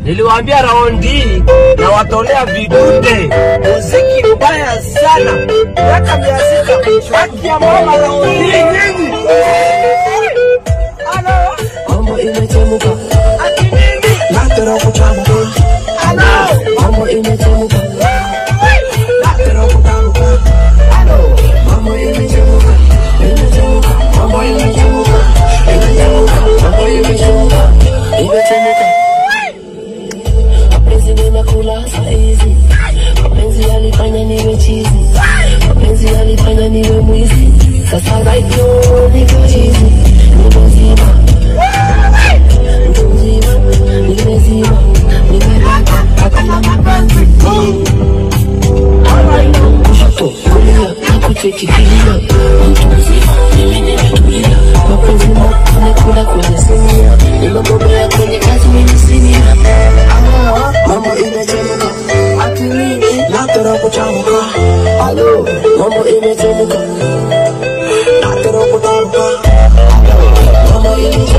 Niliwaambia raundi hii na watolea vidude, muziki mbaya sana, miaka mia sita haki ya mama raundi hii nyinyi. Halo, Mambo imechemuka, ati nini? nataka kuchamuka. Halo, Mambo imechemuka, nataka kuchamuka. Mambo imechemuka, imechemuka. Mambo imechemuka, imechemuka. Mambo imechemuka, imechemuka. Mapenzi nimekula saizi, mapenzi yalifanya niwe chizi, mapenzi yalifanya niwe mwizi. Sasa right now niko chizi, nimezima mtu mzima, nimezima, nimepata hakuna mapenzi. Kushoto, kulia, nakucheki kilia, mtu mzima, mimi nimetulia, mapenzi nakula kwenye sinia, nimebobea kwenye kazi mimi sinia. Mambo imechemuka, akili nataka kuchamuka. Halo, mambo imechemuka, nataka kuchamuka. Mambo imechemuka.